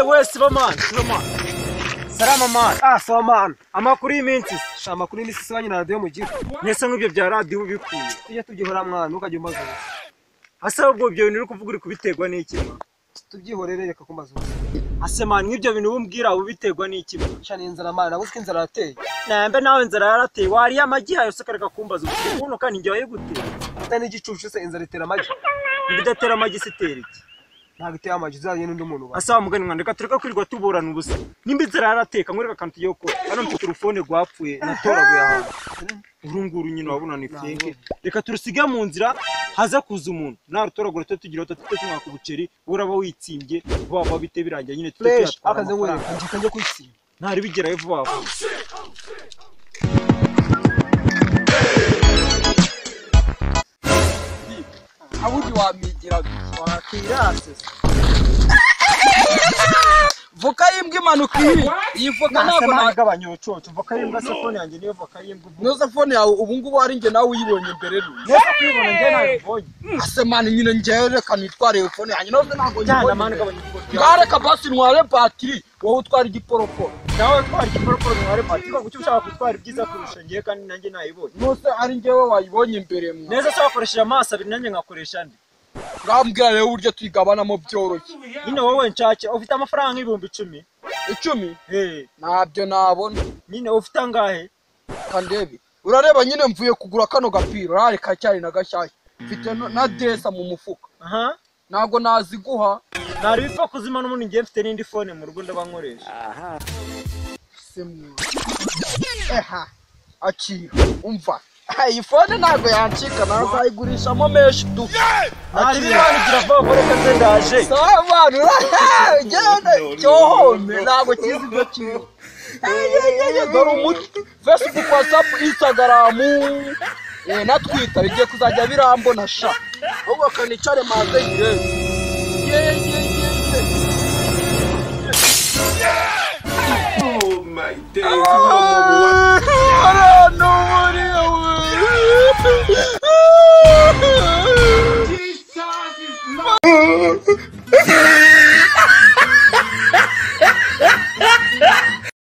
we sibaman sibaman saramaman ah sibaman amakuru y'iminsi si amakuru y'iminsi si na radiyo mugira mbese nk'ibyo bya radiyo ubikuye tujye tubyihora mwana ntukajye umbaza asa ubwo ibyo bintu uri kuvuga uri kubiterwa n'iki tubyihorere reka kumbaza ubuzima ase mani nk'ibyo bintu ubumbwira uba ubiterwa n'iki cana inzara mani nabuze ko inzara yateye nambe nawe inzara yarateye wariye amagi yayo se kareka kumbaza ubuzima buno kandi njyaye gute utari igicucu se inzara itera amagi ibidatera amagi se itera iki ntabwo iteye amagi uzajye n'undi muntu ubaye asaba mugani mwana reka tureka kwirirwa tuburana ubusa nimba inzara yarateka nkwereka akantu tugiye gukora hano mfite urufone rwapfuye natoraguye ahantu uru nguru nyine wabona ni feke reka turusige mu nzira haza kuza umuntu narutoragura tujye tugira tutatu tumwaka ubuceri uraba witsimbye vuba vuba bite birangiye nyine tujye fresh tuyatwara akaze ngo amafaranga njye kajya kwisimba ntari bigerayo vuba vuba abundi wamigira wakirase voka y'imbwa imanuka iyi iyi voka ntabwo ntabwo na nagabanya ubucucu voka y'imbwa se fone yanjye niyo voka y'imbwa uvuga noza fone yawe ubu ngubu ari njye nawe uyibonye mbere rero reka kwibona njye ntabibonye asemana nyine njyewe reka nitware iyo fone yanjye noza ntabwo cyane mani nyibonye gabanya ubucucu ntareka basi ntware batiri wowe utwara igiporokoro nawe twari igikorokoro mwari patiko kuki ushaka gutwara ibyiza kurusha njye kandi nanjye nayibonye nose ari njyewe wayibonye imbere mwa neza se wakoresheje amaso abiri nanjye nkakoresha andi urambwira rero uburyo tuyigabanamo byoroshye nyine wowe nshake ufite amafaranga nk'ibihumbi icumi icumi Hey, ntabyo nabona nyine ufite angahe kandebi urareba nyine mvuye kugura kano gapira urare kacyari na gashyashya mfite no- na dresa mu mufuka aha ntabwo naziguha nari bipfa kuzima n'ubundi ngiye mfite n'indi fone mu rugo ndabankoresha semwa eha akira umva Eh, iyi fone ntabwo yancika nazayigurishamo menshi du nari birangira vuba vuba reka nze ndaje sabantu ugenda cyohome ntabwo kizi ibyo kiriho dore umuti facebook whatsapp instagram eh, na twitter bigiye kuzajya birambona sha ahubwo kanicare maze yirebe ye ye ye ye Oh my days, you are more